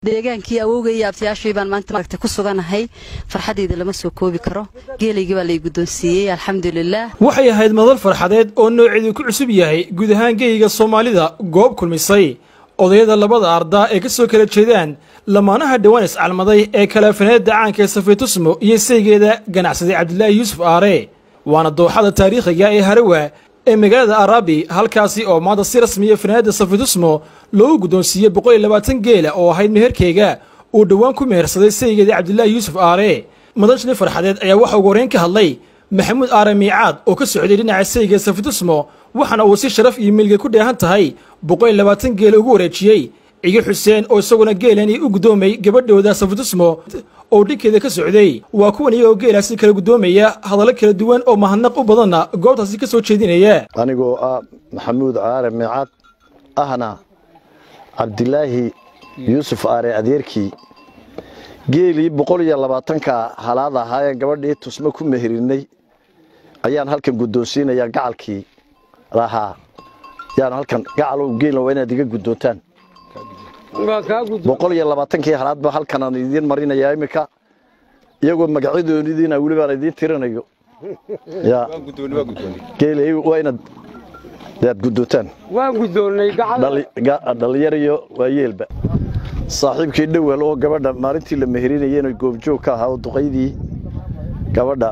deegaankii awowga iyo abtiyaashii baan maanta maaragtay ku suganahay farxadeyda lama soo koobi karo geelaygii baa lay guddoonsiiyey alxamdulilaah waxay ahayd madal farxadeed oo nooceedu ku cusub yahay guud ahaan geyiga soomaalida goob kulmisay odayada labada ardaa ee ka soo kala jeedaan lamaanaha dhowaan iscalmaday ee kalaafaneedda caanka ee safiitusmo iyo saygeeda ganacsaday cabdilaahi yuusuf aare waana dooxada taariikhiga ee harawa ee magaalada arabi halkaasi oo maanta si rasmiya fanaanada safiitusmo loogu guddoonsiiyey boqol iyo labaatan geela oo ahayd meherkeyga uu dhowaan ku mehersaday saygeeda cabdilaahi yuusuf aare madashni farxadeed ayaa waxa ugu horreyn ka hadlay maxamuud aare miicaad oo ka socday dhinaca sayga safiitusmo waxaana uu si sharaf iyo milga ku dheehan tahay boqol iyo labaatan geela ugu wareejiyey cigi xuseen oo isaguna geelani u guddoomay gabadhooda safiitusmo oo dhinkeeda ka socday waa kuwan iyagoo geelaasi kala guddoomaya hadallo kala duwan oo mahadnaq u badanna goobtaasi ka soo jeedinaya anigoo ah maxamuud aare miicaad ahna cabdilaahi yuusuf aare adeerkii geelii boqol iyo labaatanka halaad ahaayeen gabadhii tusmo ku meherinay ayaan halkan guddoonsiinayaa gacalkii lahaa yaan halkan gacalow geelna waa inaad iga guddoontaan boqol iyo labaatankii halaadba halkan aan idiin marinayaa iminka iyagoo magacyadoonidiina weli baan idiin tirinayo ya geela waa inaad yaad guddoontaan waan guddoonnay dhalinyariyo waa yeelba saaxiibkii dhowel oo gabadha maalintii la meherinayena goobjoog ka ahaa oo duqaydii gabadha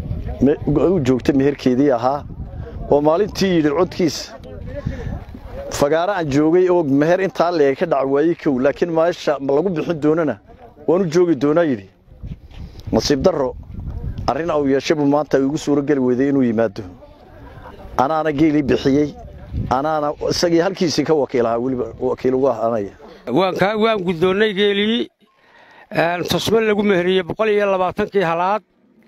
u joogta meherkeedii ahaa oo maalintii yidhi codkiisa fagaaro aan joogay oo meher intaa leeg ka dhac waayey kow laakiin meesha lagu bixin doonana waanu joogi doonaa yidhi nasiib darro arrin au yeeshabu maanta igu suuro geli weyday inuu yimaado anaana geelii bixiyey anaana isagii halkiisii ka wakiilahaa weliba wakiil ugu ahaanaya waan guddoonnay geelii tusmo lagu meheriyey boqol iyo labaatankii halaad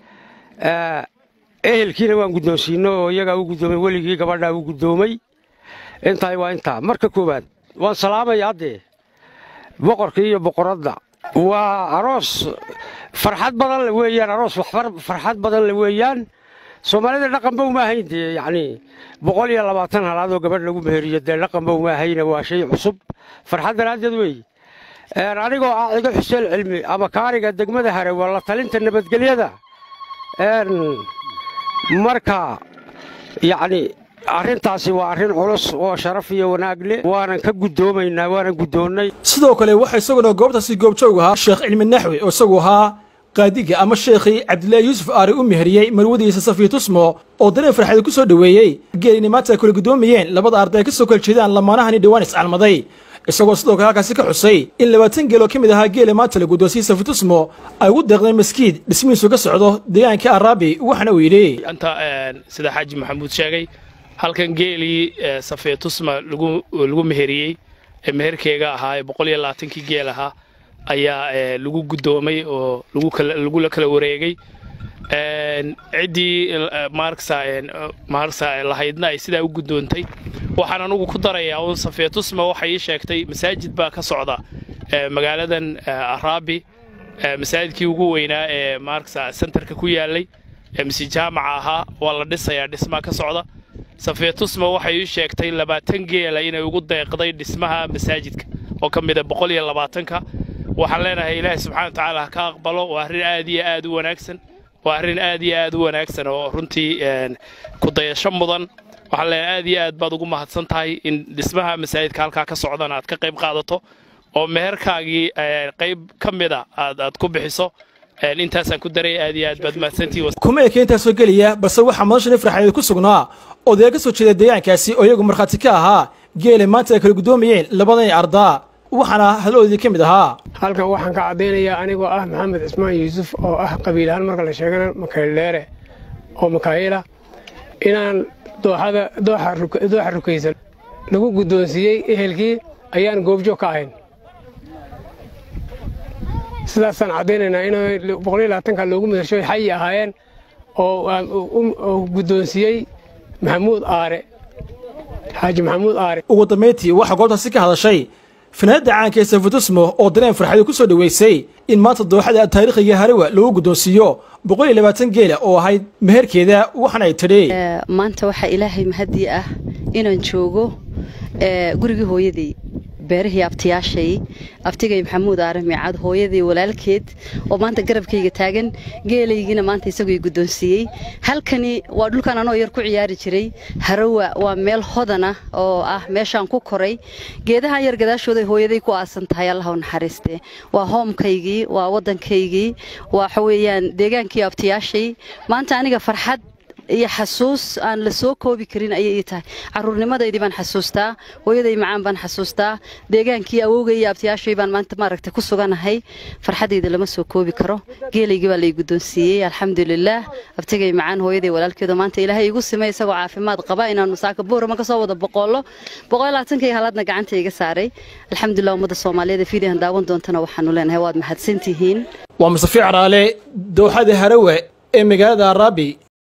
ehelkiina waan guddoonsiino oo iyagaa u guddoomay weligii gabadhaa u guddoomay intahay waa intaa marka koowaad waan salaamaya haddee boqorkii iyo boqoradda waa aroos farxad badan le weeyaan aroos farxad badan le weeyaan soomaalida dhaqanba uma ahayn dee yacnii boqol iyo labaatan halaadoo gabadh lagu meheriyo dee dhaqanba uma ahayna waa shay cusub farxad daraaddeed weeye anigoo ah cigo xuseen cilmi ama kaariga degmada hare waa la talinta nabadgelyada marka yacni arrintaasi waa arrin culus oo sharaf iyo wanaag leh waanan ka guddoomaynaa waanan guddoonnay sidoo kale waxaa isaguna goobtaasi goobjoog ahaa sheekh cilmi naxwi oo isagu ahaa qaadiga ama sheekhii cabdilaahi yuusuf aare u meheriyey marwadiisa safiitusmo oo dareen farxada ku soo dhoweeyey geelini maanta ay kula guddoomayeen labada arday ka soo kala jeedaan lamaanahani dhowaan iscalmaday isagoo sidoo kale halkaasi ka xusay in labaatan geeloo ka mid ahaa geela maanta la guddoonsiyey safiitusmo ay ugu deeqdeen maskiid dhismihiisu ka socdo deegaanka araabi waxaana uu yidhi anta sida xaaji maxamuud sheegay halkan geelii safiitusma lagu meheriyey ee meherkeega ahaa ee boqol iyo labaatankii geel ahaa ayaa lagu guddoomay oo lagula kala wareegay ciddii maarksa lahaydna ay sidaa u guddoontay waxaan anugu ku darayaa uun safeetusma waxay ii sheegtay masaajid baa ka socda magaaladan araabi masaajidkii ugu weynaa ee maarksa sentarka ku yaalay ee mise jaamaca ahaa waa la dhisayaa dhismaa ka socda safeetusma waxay ii sheegtay labaatan geela inay ugu deeqday dhismaha masaajidka oo ka mida boqol iyo labaatanka waxaan leenahay ilaahay subxana watacaala ha ka aqbalo waa arrin aad iyo aad u wanaagsan waa arrin aad iyo aad u wanaagsan oo runtii ku dayasho mudan waxaan leenahay aad iyo aad baad ugu mahadsan tahay in dhismaha masaajidka halkaa ka socdana aad ka qayb qaadato oo meherkaagii qayb ka mida aad aad ku bixiso intaasaan ku daray aad iyo aad baad mahadsantihiin kuma eka intaasoo gelaya balse waxaa madashani farxadeed ku sugnaa odaya ka soo jeeda deegaankaasi oo iyagu markhaati ka ahaa geele maanta ay kala guddoomayeen labadan ardaa waxaana hadladoodii ka mid ahaa halkan waxaan ka caddaynayaa anigoo ah maxamed cismaan yuusuf oo ah qabiil ahaan marka la sheegana makaydheere oo makaayila inaan dooxada dooxa rukaysan lagu guddoonsiiyey ehelkii ayaan goobjoog ka ahayn sidaasaan caddaynaynaa in boqoliyo labaatanka loogu midashoy xayi ahaayeen oo guddoonsiiyey maxamuud aare xaaji maxamuud aare ugu dambayntii waxaa goobtaasi ka hadashay fanaanada caanka ee safitusmo oo dareen farxada ku soo dhoweysay in maanta dooxada taariikhiga harawa lagu guddoonsiiyo boqol iyo labaatan geela oo ahayd meherkeeda waxaana ay tidhi maanta waxaa ilaahay mahadii ah inaan joogo gurigii hooyadey beerihii abtiyaashay abtigay maxamuud aare miicad hooyadii walaalkeed oo maanta garabkayga taagan geelaygiina maanta isagoo guddoonsiiyey halkani waa dhulkan anoo yar ku ciyaari jiray harawa waa meel hodana oo ah meeshaan ku koray geedahan yar gadaashooday hooyaday ku aasan tahay allah u naxariiste waa hoomkaygii waa waddankaygii waxa weeyaan deegaankii abtiyaashay maanta aniga farxad iyo xasuus aan la soo koobi karin ayay ii tahay caruurnimadaydii baan xasuustaa hooyaday macaan baan xasuustaa deegaankii awowgay iyo abtiyaashay baan maanta maaragtay ku suganahay farxadayda lama soo koobi karo geelaygii baa lay guddoonsiiyey alxamdulilaah abtigay macaan hooyaday walaalkeedu maanta ilaahay igu simay isagoo caafimaad qaba inaanu saaka boorama kasoo wada boqollo boqol labaatankii halaadna gacanta iga saaray alxamdulilah ummadda soomaaliyeed ee fiidihan daawan doontana waxaanu leenahay waad mahadsantihiin waa mustafi caraale dowxada harawe ee magaalada araabi